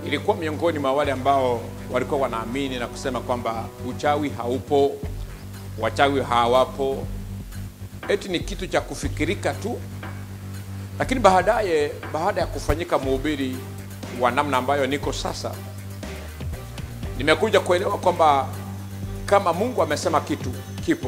ilikuwa miongoni mwa wale ambao walikuwa wanaamini na kusema kwamba uchawi haupo, wachawi hawapo, eti ni kitu cha kufikirika tu. Lakini baadaye, baada ya kufanyika mhubiri wa namna ambayo niko sasa, nimekuja kuelewa kwamba kama Mungu amesema kitu kipo,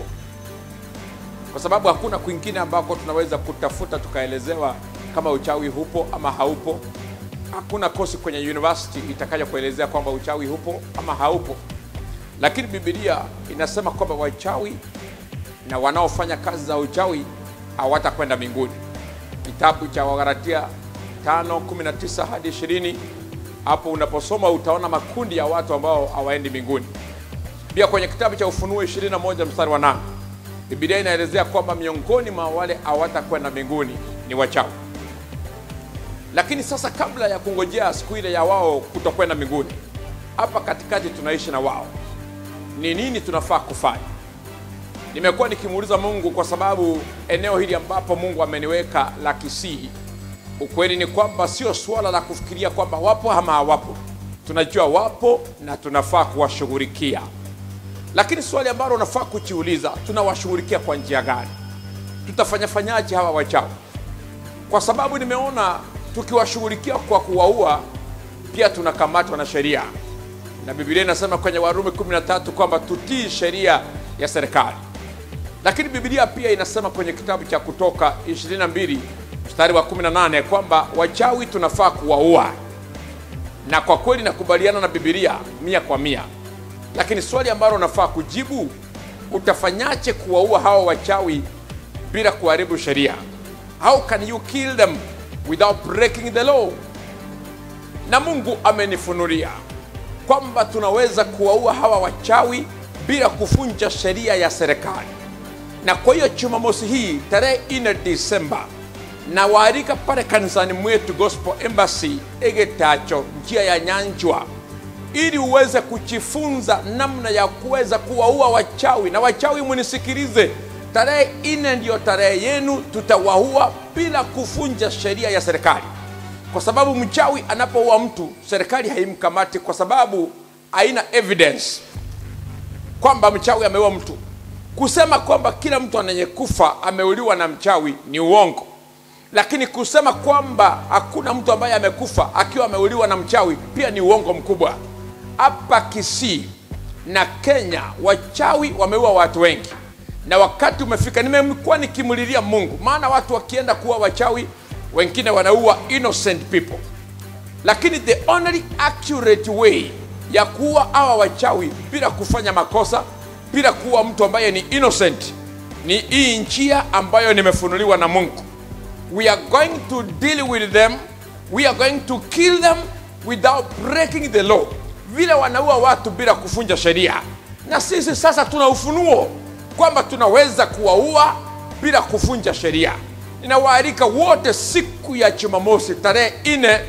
kwa sababu hakuna kwingine ambako tunaweza kutafuta tukaelezewa kama uchawi hupo ama haupo. Hakuna kosi kwenye university itakaja kuelezea kwamba uchawi hupo ama haupo, lakini Biblia inasema kwamba wachawi na wanaofanya kazi za uchawi hawatakwenda mbinguni. Kitabu cha Wagalatia 5:19 hadi 20, hapo unaposoma utaona makundi ya watu ambao hawaendi mbinguni. Pia kwenye kitabu cha Ufunuo 21 mstari wa 8 Biblia inaelezea kwamba miongoni mwa wale hawatakwenda mbinguni ni wachawi. Lakini sasa, kabla ya kungojea siku ile ya wao kutokwenda mbinguni, hapa katikati tunaishi na wao, ni nini tunafaa kufanya? Nimekuwa nikimuuliza Mungu kwa sababu eneo hili ambapo Mungu ameniweka la Kisii, ukweli ni kwamba sio suala la kufikiria kwamba wapo ama hawapo. Tunajua wapo na tunafaa kuwashughulikia, lakini swali ambalo unafaa kujiuliza, tunawashughulikia kwa njia gani? Tutafanya fanyaje hawa wachawi? Kwa sababu nimeona tukiwashughulikia kwa kuwaua, pia tunakamatwa na sheria, na Biblia inasema kwenye Warumi 13 kwamba tutii sheria ya serikali lakini Biblia pia inasema kwenye kitabu cha Kutoka 22 mstari wa 18 kwamba wachawi tunafaa kuwaua, na kwa kweli nakubaliana na Biblia mia kwa mia. Lakini swali ambalo unafaa kujibu, utafanyaje kuwaua hawa wachawi bila kuharibu sheria? How can you kill them without breaking the law? Na Mungu amenifunulia kwamba tunaweza kuwaua hawa wachawi bila kuvunja sheria ya serikali na kwa hiyo Jumamosi hii tarehe 4 Disemba na waalika pale kanisani mwetu Gospel Embassy Egetacho, njia ya Nyanjwa, ili uweze kujifunza namna ya kuweza kuwaua wachawi. Na wachawi, munisikilize, tarehe 4 ndiyo tarehe yenu, tutawaua bila kuvunja sheria ya serikali, kwa sababu mchawi anapoua mtu serikali haimkamati kwa sababu haina evidence kwamba mchawi ameua mtu. Kusema kwamba kila mtu anayekufa ameuliwa na mchawi ni uongo, lakini kusema kwamba hakuna mtu ambaye amekufa akiwa ameuliwa na mchawi pia ni uongo mkubwa. Hapa Kisii na Kenya wachawi wameua watu wengi, na wakati umefika. Nimekuwa nikimlilia Mungu, maana watu wakienda kuwa wachawi wengine wanaua innocent people, lakini the only accurate way ya kuua hawa wachawi bila kufanya makosa bila kuwa mtu ambaye ni innocent ni hii njia ambayo nimefunuliwa na Mungu. We are going to deal with them, we are going to kill them without breaking the law, vile wanaua watu bila kufunja sheria. Na sisi sasa tuna ufunuo kwamba tunaweza kuwaua bila kufunja sheria. Ninawaalika wote siku ya Jumamosi tarehe 4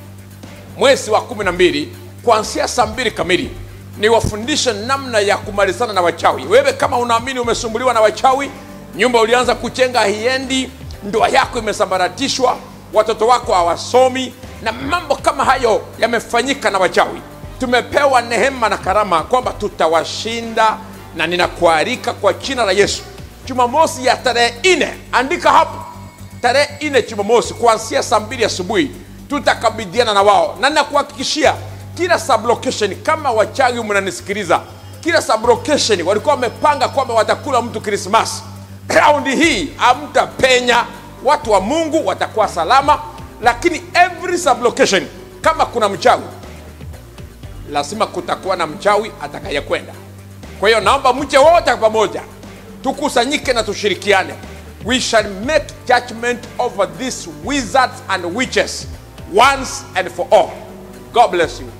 mwezi wa 12 kuanzia saa mbili kamili niwafundishe namna ya kumalizana na wachawi. Wewe kama unaamini umesumbuliwa na wachawi, nyumba ulianza kujenga hiendi, ndoa yako imesambaratishwa, watoto wako hawasomi na mambo kama hayo yamefanyika na wachawi, tumepewa neema na karama kwamba tutawashinda, na ninakualika kwa jina la Yesu, Jumamosi ya tarehe nne, andika hapo, tarehe nne Jumamosi kuanzia saa mbili asubuhi tutakabidhiana na wao, na ninakuhakikishia kila sublocation, kama wachawi mnanisikiliza, kila sublocation walikuwa wamepanga kwamba watakula mtu Krismasi. Raundi hii hamtapenya, watu wa Mungu watakuwa salama, lakini every sublocation, kama kuna mchawi, lazima kutakuwa na mchawi atakayekwenda. Kwa hiyo naomba mche wote pamoja, tukusanyike na tushirikiane. We shall make judgment over these wizards and witches once and for all. God bless you.